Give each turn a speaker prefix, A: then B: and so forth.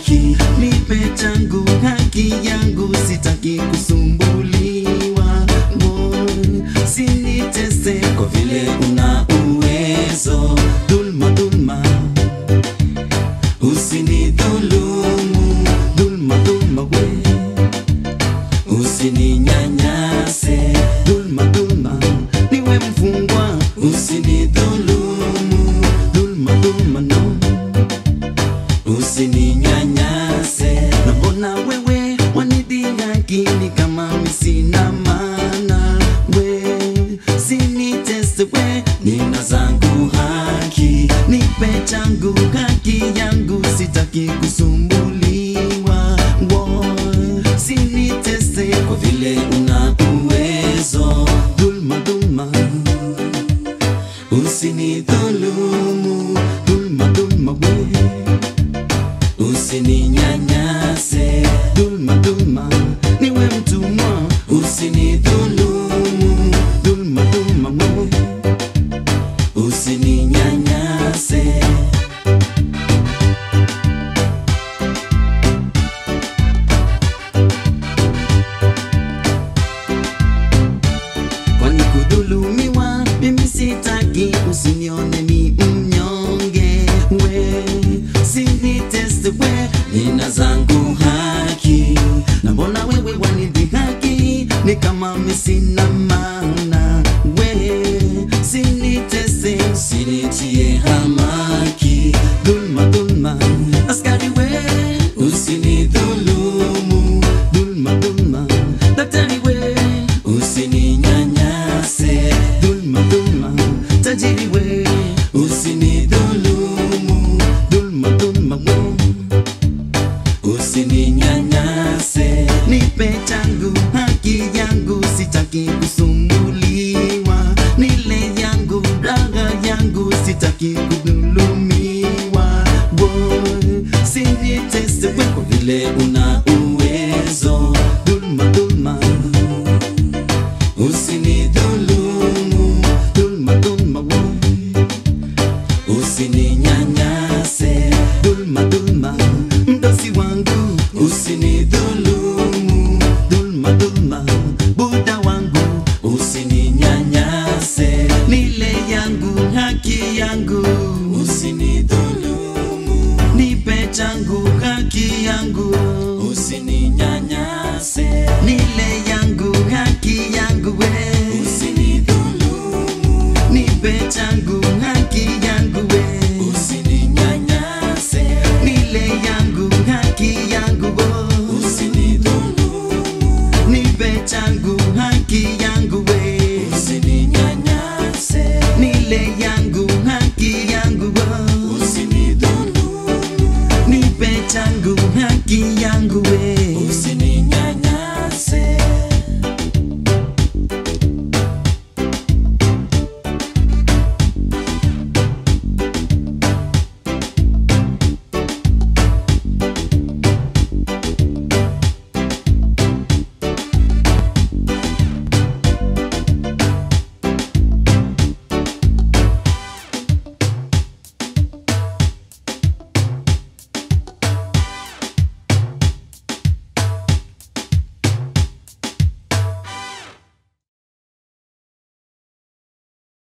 A: haki, nipe changu haki yangu, sitaki kusumbuliwa. Boy, sinitese kwa vile una uwezo. Dhulma, dhulma, usinidhulumu. Dhulma, dhulma, we usininyanyase. Dhulma, dhulma, niwe mfungwa, usinidhulumu. Dhulma, dhulma, no usininyanyase. Na mbona wewe wanidhihaki ni kama mi sina maana? We sinitese, we nina zangu haki, nipe changu haki yangu, sitaki kusumbuliwa. Wo, sinitese kwa vile una uwezo. Dhulma, dhulma usinidhulumu. Dhulma, dhulma, we usininyanyase. Dhulma, dhulma, niwe mtumwa, usinidhulumu. Dhulma, dhulma, wewe usininyanyase. kwani kudhulumiwa mimi sitaki, usinione mi mnyonge, we siniteste, we nina zangu haki, na mbona wewe wanidhihaki ni kama mi sina maana, we siniteste, usinitie hamaki, dhulma dhulma, askari we usinidhulumu, dhulma dhulma, daktari we usininyanyase, dhulma dhulma, tajiri we usinidhulumu, dhulma dhulma we usininyanyase, nipe changu haki yangu, sitaki kusumbuliwa, nile yangu raha yangu, sitaki kudhulumiwa. Boy, sinitese we kwa vile una uwezo, dhulma dhulma usinidhulumu, dhulma dhulma we usininyanyase, dhulma dhulma, mdosi wangu usinidhulumu, dhulma dhulma, buda wangu usininyanyase, nile yangu haki yangu usinidhulumu, nipe changu haki yangu usininyanyase, nile yangu haki yangu we usinidhulumu, nipe changu haki yangu we usininyanyase, nile yangu haki yangu wo usinidhulumu, nipe changu haki yangu we usininyanyase, nile yangu haki yangu wo usinidhulumu, nipe changu haki yangu